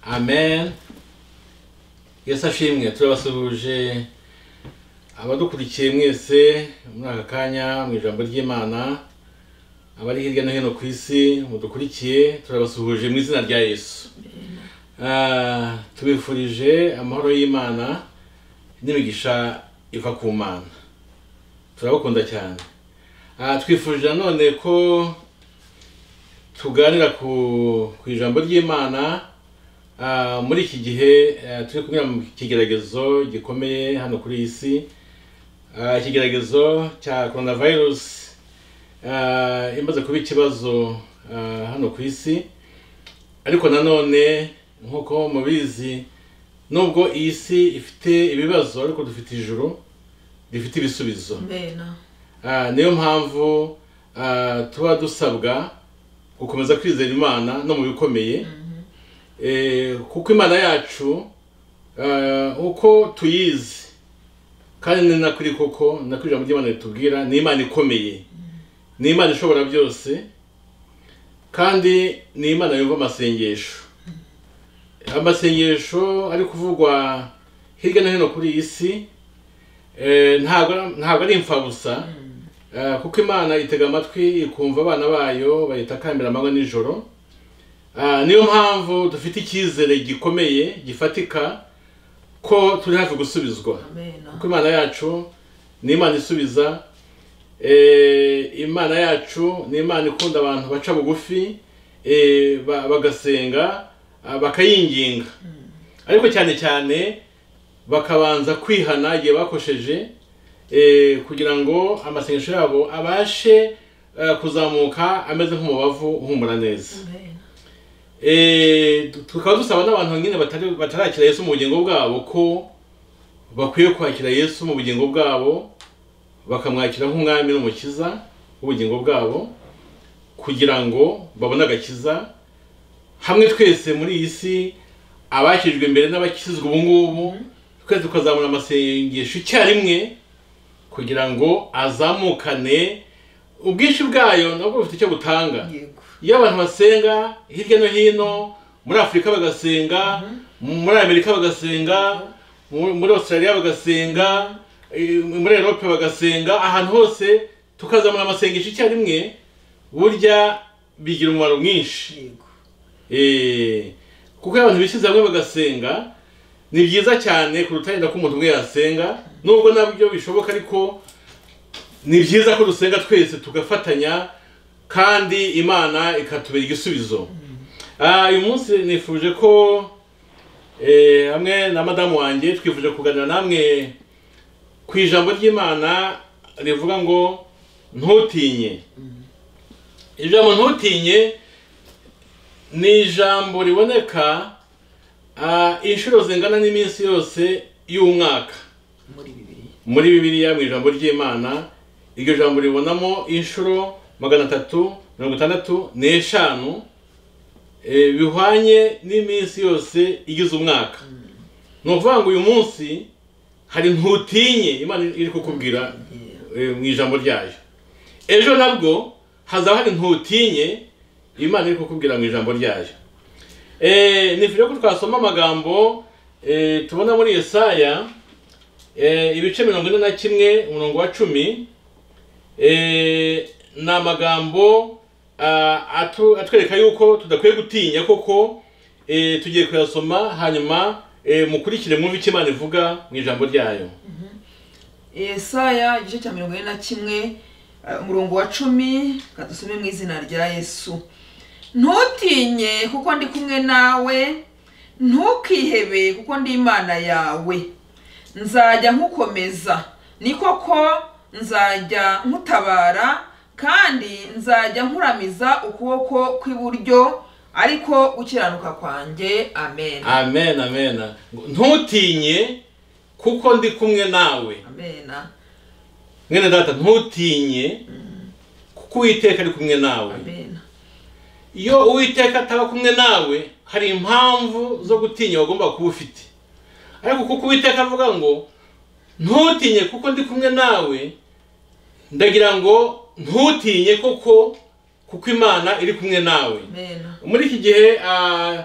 amen yesu ashimwe turabasuhuje abadukurikiye mwese muri aka kanya mu ijambo ry'imana abari hirya no hino ku isi mudukurikiye turabasuhuje mu izina rya yesu Ah, tubifurije amahoro y'imana n'imigisha iva ku mana turabakunda cyane Ah, twifurije nanone ko tuganira ku ku ijambo ry'imana Ah, muri iki gihe eh, turi kunyura mu kigeragezo gikomeye hano kuri iyi si Ah, ikigeragezo cya corona virus imaze kuba ikibazo ah, hano ku isi ariko nanone nk'uko mubizi nubwo iyi si ifite ibibazo ariko dufite ijuru rifite ibisubizo mbena Ah, niyo mpamvu ah, tuba dusabwa gukomeza kwizera imana no mu bikomeye Eh, kuko imana yacu ah, uko tuyizi kandi ni nakuri koko ni nakuri ijambo ry'imana ritubwira ni imana ikomeye ni imana ishobora byose kandi ni imana yumva amasengesho amasengesho ari kuvugwa hirya no hino kuri iyi si eh, ntabwo ntabwo ari imfabusa Eh, kuko imana itega amatwi ikumva abana bayo bayitakambira amanywa nijoro Ah, niyo mpamvu dufite icyizere gikomeye gifatika ko turi hafi gusubizwa mbena kuko imana yacu ni imana isubiza Eh, imana yacu ni imana ikunda abantu baca bugufi eh, ba- bagasenga ah, bakayinginga ariko cyane cyane bakabanza kwihana igihe bakosheje eh, kugira ngo amasengesho yabo abashe eh, kuzamuka ameze nk'umubavu uhumura neza mbena Eh, tu- tukaba dusaba n'abantu nyine batari- batarakira yesu mu bugingo bwabo ko bakwiye kwakira yesu mu bugingo bwabo bakamwakira nk'umwami n'umukiza w'ubugingo bwabo kugira ngo babone agakiza hamwe twese muri iyi si abakijwe mbere n'abakizwa ubu ngubu twese tukazamura amasengesho icyarimwe kugira ngo azamukane ubwinshi bwayo nabwo bufite icyo butanga yego iyo abantu basenga hirya no hino muri afurika bagasenga muri amerika bagasenga mu- muri australia bagasenga eh, muri europe bagasenga ahantu hose tukazamura amasengesho icyarimwe burya bigira umumaro mwinshi yego Eh, kuko iyo abantu bishyize hamwe bagasenga ni byiza cyane kuruta yenda ko umuntu umwe yasenga nubwo nabyo bishoboka ariko ni byiza ko dusenga twese tugafatanya kandi imana ikatubera igisubizo Ah, uyu munsi nifuje ko eh, hamwe na madamu wanjye twifuje kuganira namwe ku ijambo ry'imana rivuga ngo ntutinye ijambo ntutinye ni ijambo riboneka ah, inshuro zingana n'iminsi yose y'umwaka muri bibiri muri bibiliya mu ijambo ry'imana iryo jambo ribonamo inshuro magana atatu mirongo itandatu n'eshanu eh, bihwanye n'iminsi yose igize umwaka ni ukuvuga ngo uyu munsi hari ntutinye imana iri kukubwira eh, mu ijambo ryayo ejo nabwo hazaba hari ntutinye imana iri kukubwira mu ijambo ryayo Eh, nifuje ko twasoma amagambo eh, tubona muri yesaya Eh, ibice mirongo ine na kimwe umurongo wa cumi eh, ni amagambo ah, atu- atwereka yuko tudakwiye gutinya koko eh, tugiye kuyasoma hanyuma eh, mukurikire mwumve icyo imana ivuga mu ijambo ryayo yesaya igice cya mirongo ine na kimwe eh, umurongo wa cumi kadusome mu izina rya yesu ntutinye kuko ndi kumwe nawe ntukihebe kuko ndi imana yawe nzajya nkukomeza ni koko nzajya nkutabara kandi nzajya nkuramiza ukuboko kw'iburyo ariko gukiranuka kwanjye amen amen amen Ngo, ntutinye kuko ndi kumwe nawe amen mwene data ntutinye kuko uwiteka ari kumwe nawe amen iyo uwiteka ataba kumwe nawe hari impamvu zo gutinya wagomba kuba ufite ariko kuko uwiteka avuga ngo ntutinye kuko ndi kumwe nawe ndagira ngo ntutinye koko kuko imana iri kumwe nawe amen muri iki gihe ah,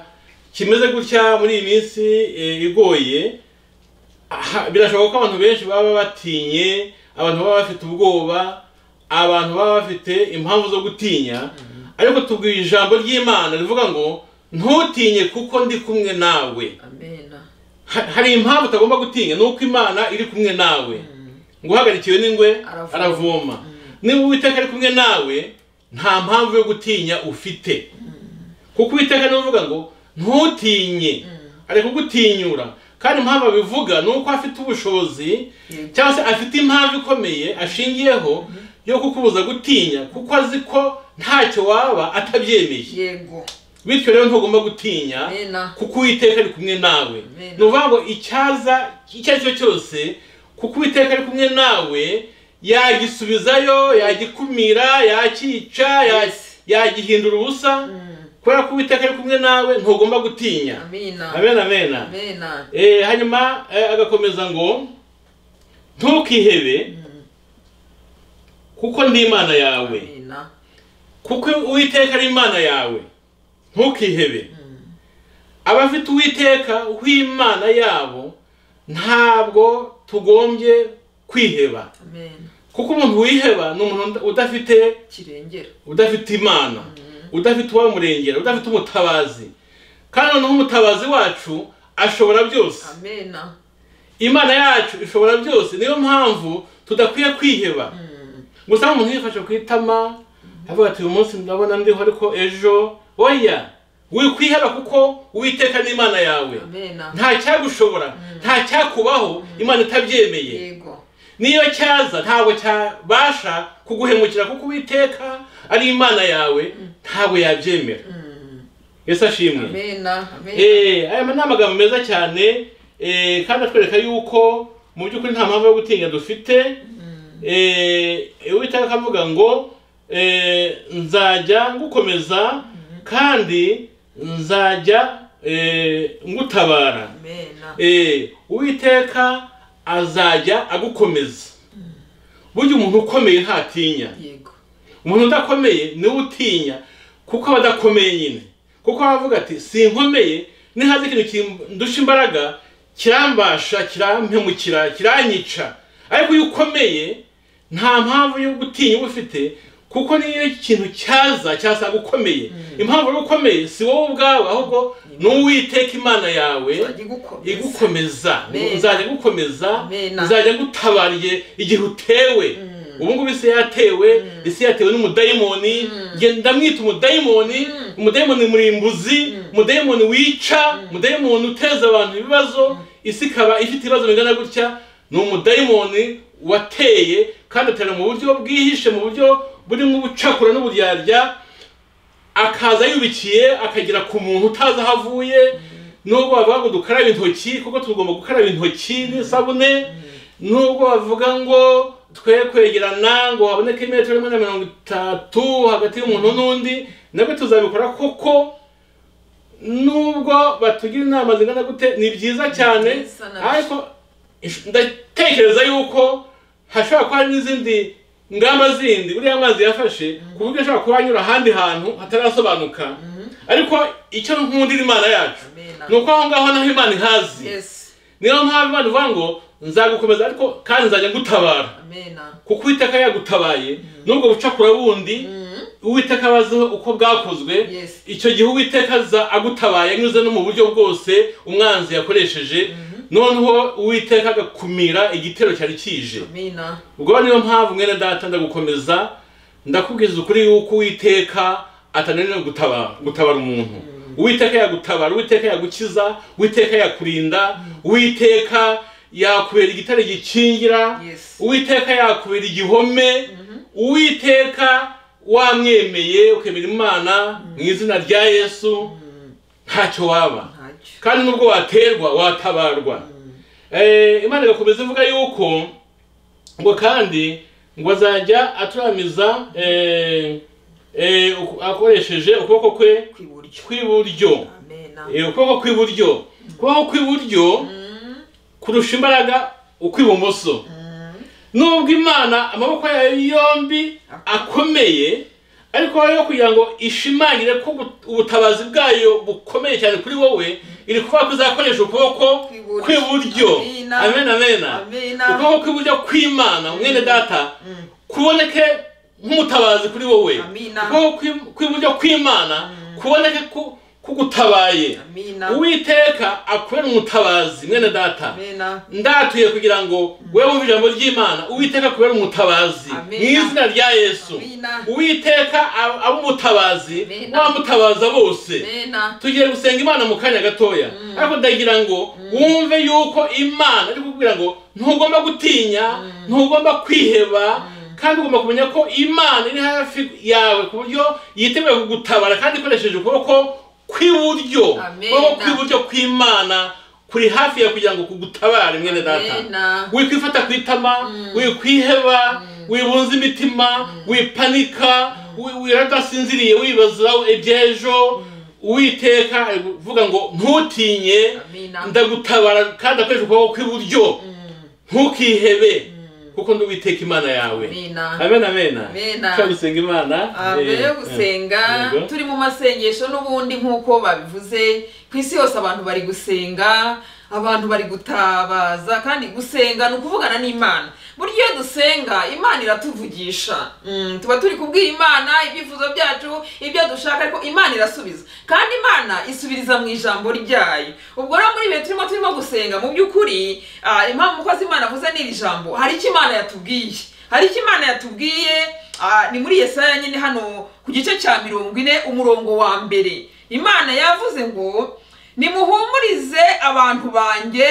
kimeze gutya muri iyi minsi eh, igoye aha- birashoboka ko abantu benshi baba batinye abantu baba bafite ubwoba abantu baba bafite impamvu zo gutinya ariko tubwira ijambo ry'imana rivuga ngo ntutinye kuko ndi kumwe nawe amena Ha- hari impamvu utagomba gutinya ni uko imana iri kumwe nawe ngo uhagarikiwe n'ingwe Aravoma. aravoma niba uwiteka ari kumwe nawe nta mpamvu yo gutinya ufite kuko uwiteka niwe uvuga ngo ntutinye ari kugutinyura kandi impamvu abivuga ni uko afite ubushobozi Yego. cyangwa se afite impamvu ikomeye ashingiyeho yo kukubuza gutinya kuko azi ko ntacyo waba atabyemeye yego bityo rero ntugomba gutinya amena kuko uwiteka ari kumwe nawe Amen. ni ukuvuga ngo icyaza icyo ari cyo cyose kuko uwiteka ari kumwe nawe yagisubizayo yagikumira yakica ya- Yes. yagihindura ubusa kubera ko uwiteka ari kumwe nawe ntugomba gutinya amena amen amena amena Eh, hanyuma eh, agakomeza ngo ntukihebe kuko ndi imana yawe amena kuko uwiteka ari imana yawe ntukihebe abafite uwiteka w'imana yabo ntabwo tugombye kwiheba amena kuko umuntu wiheba ni umuntu udafite kirengera udafite imana udafite uwamurengera udafite umutabazi kandi noneho umutabazi wacu ashobora byose amena imana yacu ishobora byose niyo mpamvu tudakwiye kwiheba gusa umuntu yifashe ku itama avuga ati uyu munsi ndabona ndiho ariko ejo oya wikwiheba kuko uwiteka n'imana yawe amena nta cyagushobora nta cyakubaho imana itabyemeye yego niyo cyaza ntabwo cyabasha kuguhemukira kuko uwiteka ari imana yawe ntabwo yabyemera yesu ashimwe amena amena Eh, aya ni amagambo meza cyane eh, kandi atwereka yuko mu by'ukuri nta mpamvu yo gutinya dufite Eh, uwiteka akavuga ngo eh, nzajya ngukomeza kandi nzajya eh, ngutabara amena Eh, uwiteka azajya agukomeza burya umuntu ukomeye ntatinya yego umuntu udakomeye niwe utinya kuko aba adakomeye nyine kuko aba avuga ati sinkomeye nihaza ikintu kindusha imbaraga kirambasha kirampemukira kiranyica ariko iyo ukomeye nta mpamvu yo gutinya uba ufite kuko niyo ikintu cyaza cyasanga ukomeye impamvu yo ukomeye si wowe ubwawe ahubwo ni uwiteka imana yawe Nzajya igukomeza. igukomeza Amen. nzajya gukomeza Amen. nzajya gutabarye igihe utewe ubu ngubu isi yatewe isi yatewe n'umudayimoni Njye ndamwita umudayimoni umudayimoni murimbuzi umudayimoni wica umudayimoni uteza abantu ibibazo isi ikaba ifite ibibazo bingana gutya ni umudayimoni wateye kandi atera mu buryo bwihishe mu buryo burimo ubucakura n'uburyarya akaza yubikiye akagera ku muntu utazi aho avuye nubwo bavuga ngo dukarabe intoki kuko tugomba gukaraba intoki n'isabune nubwo bavuga ngo twe kwegerana ngo haboneke imetero rimwe na mirongo itatu hagati y'umuntu n'undi nabwo tuzabikora koko nubwo batugira inama zingana gute ni byiza cyane Byiza na- ariko ish- ndatekereza yuko hashobora kuba hari n'izindi ngamba zindi uriya amazi yafashe ku buryo ashobora kuba anyura ahandi hantu hatarasobanuka ariko icyo nkundira imana yacu Amen. ni uko aho ngaho naho imana ihazi yes niyo mpamvu imana ivuga ngo nzagukomeza ariko kandi nzajya ngutabara amena kuko uwiteka yagutabaye nubwo bucakura bundi uwiteka abaziho uko bwakozwe Yes. icyo gihe uwiteka aza agutabaye anyuze no mu buryo bwose umwanzi yakoresheje noneho uwiteka agakumira igitero cyari kije amena ubwo niyo mpamvu mwene data ndagukomeza ndakubwiza ukuri yuko uwiteka atananira gutabara gutabara umuntu uwiteka yagutabara uwiteka yagukiza uwiteka yakurinda uwiteka yakubera igitare gikingira Yes. uwiteka yakubera igihome uwiteka wamwemeye ukemera imana mu izina rya yesu ntacyo waba ntacyo kandi nubwo waterwa watabarwa Eh, imana igakomeza ivuga yuko ngo kandi ngo azajya aturamiza eh, eh, uku- akoresheje ukuboko kwe kw'iburyo kw'iburyo amena Eh, ukuboko kw'iburyo ukuboko kw'iburyo kurusha imbaraga ukw'ibumoso nubwo imana amaboko yayo yombi akomeye ariko rero kugira ngo ishimangire ko ubu- ubutabazi bwayo bukomeye cyane kuri wowe iri kuvuga ko izakoresha ukuboko Kw'iburyo. kw'iburyo Amina. amena amena Amina. ukuboko kw'iburyo kw'imana mwene data kuboneke nk'umutabazi kuri wowe Amina. ukuboko kw'i- kw'iburyo kw'imana kuboneke ku- kugutabaye amina uwiteka akubera umutabazi mwene data amina ndatuye kugira ngo we wumve ijambo ry'imana uwiteka kubera umutabazi mu Amina. izina rya yesu Amina. uwiteka ab- abe umutabazi Amina. wamutabaza bose amina tugiye gusenga imana mu kanya gatoya ariko ndagira ngo wumve yuko imana iri kukubwira ngo ntugomba gutinya ntugomba kwiheba kandi ugomba kumenya ko imana iri hafi yawe ku buryo yiteguye kugutabara kandi ikoresheje ukuboko kw'iburyo Amina. ukuboko kw'iburyo kw'imana kuri hafi yawe kugira ngo kugutabare mwene data amina wikwifata ku itama wikwiheba wibunza imitima wipanika wi- wiradasinziriye wibaza iby'ejo uwiteka ari kuvuga ngo ntutinye amina ndagutabara kandi akoresha ukuboko kw'iburyo ntukihebe kuko ndi uwiteka imana yawe amina amen amen Amena. Ushaka gusenga imana Ah, mbere yo eh, gusenga yego. turi mu masengesho n'ubundi nk'uko babivuze ku isi yose abantu bari gusenga abantu bari gutabaza kandi gusenga ni ukuvugana n'imana burya iyo dusenga imana iratuvugisha Mm, tuba turi kubwira imana ibyifuzo byacu ibyo dushaka ariko imana irasubiza kandi imana isubiriza mu ijambo ryayo ubwo rero muri bihe turimo turimo gusenga mu by'ukuri ah, impamvu umukozi imana avuze n'iri jambo hari icyo imana yatubwiye hari icyo imana yatubwiye ah, ni muri yesaya nyine hano ku gice cya mirongo ine umurongo wa mbere imana yavuze ngo nimuhumurize abantu banjye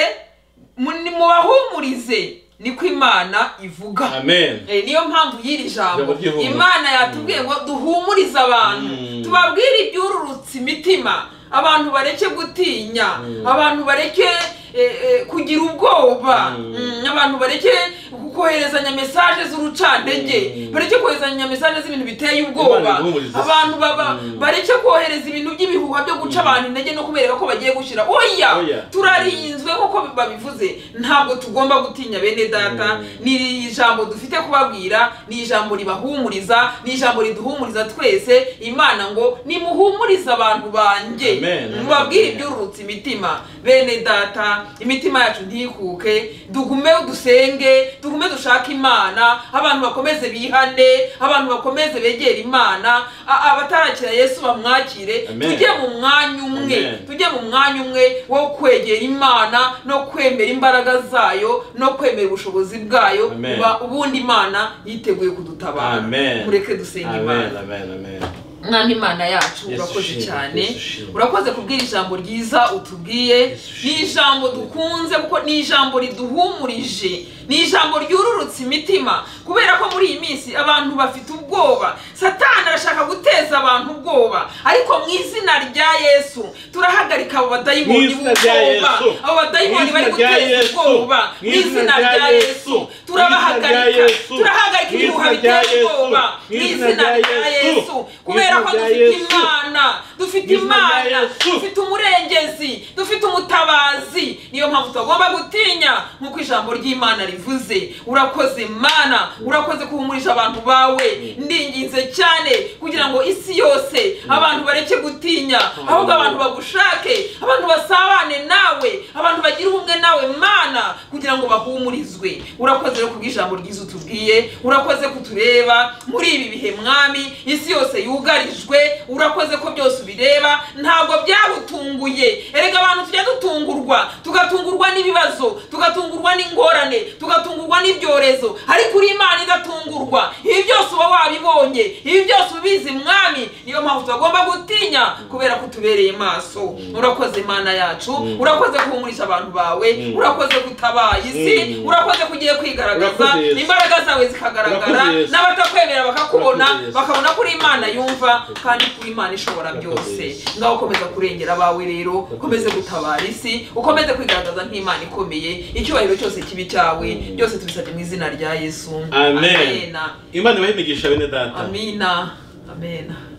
mu- nimubahumurize niko imana ivuga amen Eh, niyo mpamvu y'iri Ijambo jambo ry'ihumure. imana yatubwiye ngo duhumurize abantu Mm. tubabwire ibyururutse imitima abantu bareke gutinya abantu bareke eh, eh, kugira ubwoba Mm. Mm, abantu bareke koherezanya mesaje z'urucantege Mm. bareke koherezanya mesaje z'ibintu biteye ubwoba Imana ihumuriza se. abantu baba Mm. bareke kohereza ibintu by'ibihuha byo guca abantu intege no kubereka ko bagiye gushyira Oya. oya turarinzwe nk'uko babivuze ntabwo tugomba gutinya bene data Mm. ni ijambo dufite kubabwira ni ijambo ribahumuriza ni ijambo riduhumuriza twese imana ngo nimuhumurize abantu banjye Amen, amen. mubabwire ibyururutse imitima bene data imitima yacu ntikuke dugume dusenge dugume dushake imana abantu bakomeze bihane abantu bakomeze begere imana a- abatarakira yesu bamwakire Amen. tujye mu mwanya umwe Amen. tujye mu mwanya umwe wo kwegera imana no kwemera imbaraga zayo no kwemera ubushobozi bwayo Amen. uba- ubundi imana yiteguye kudutabara amen mureke dusenga imana amen amen amen mwana imana yacu Yesu urakoze ushimwe, cyane Yesu ushimwe. urakoze kubwira ijambo ryiza utubwiye Yesu ni ushimwe. ijambo dukunze kuko ni ijambo riduhumurije ni ijambo ryururutse imitima kubera ko muri iyi minsi abantu bafite ubwoba satani arashaka guteza abantu ubwoba ariko mu izina rya yesu turahagarika abo Mu badayimoni izina rya b'ubwoba Yesu. abo badayimoni Mu bari izina rya guteza Yesu. ubwoba mu Mu izina izina rya rya Yesu. yesu Mu izina turabahagarika rya Yesu. turahagarika Mu ibihuha izina rya biteza Yesu. ubwoba Mu mu izina izina rya rya Yesu. yesu Mu kubera ko izina rya dufite Yesu. imana dufite Mu izina rya imana Yesu. dufite umurengezi dufite umutabazi niyo mpamvu tutagomba gutinya nk'uko ijambo ry'imana rivuze urakoze mana urakoze kuhumurisha abantu bawe ndinginze cyane kugira ngo isi yose abantu bareke gutinya ahubwo abantu bagushake abantu basabane nawe abantu bagira ubumwe nawe mana kugira ngo bahumurizwe urakoze rero kubw'ijambo ryiza utubwiye urakoze kutureba muri ibi bihe mwami isi yose yugarijwe urakoze ko byose ubireba ntabwo byagutunguye erega abantu tujya dutungurwa tugatungurwa n'ibibazo tugatungurwa n'ingorane tugatungurwa n'ibyorezo ariko uri imana idatungurwa ibi byose uba wabibonye ibi byose ubizi mwami niyo mpamvu tubagomba gutinya kubera ko utubereye maso urakoze imana yacu urakoze guhumurisha abantu bawe urakoze gutabaye isi Mm. urakoze ko ugiye kwigaragaza Urakoze Yesu. imbaraga zawe zikagaragara Urakoze Yesu. n'abatakwemera bakakubona Urakoze Yesu. bakabona ko uri imana yumva kandi ko uri imana ishobora Urakoze byose Yesu. ngaho komeza kurengera abawe rero ukomeze Yesu. gutabara isi ukomeze kwigaragaza nk'imana ikomeye icyubahiro cyose kibi cyawe byose tubisabye mu izina rya yesu amen amena imana ibahimigisha bene data amina amena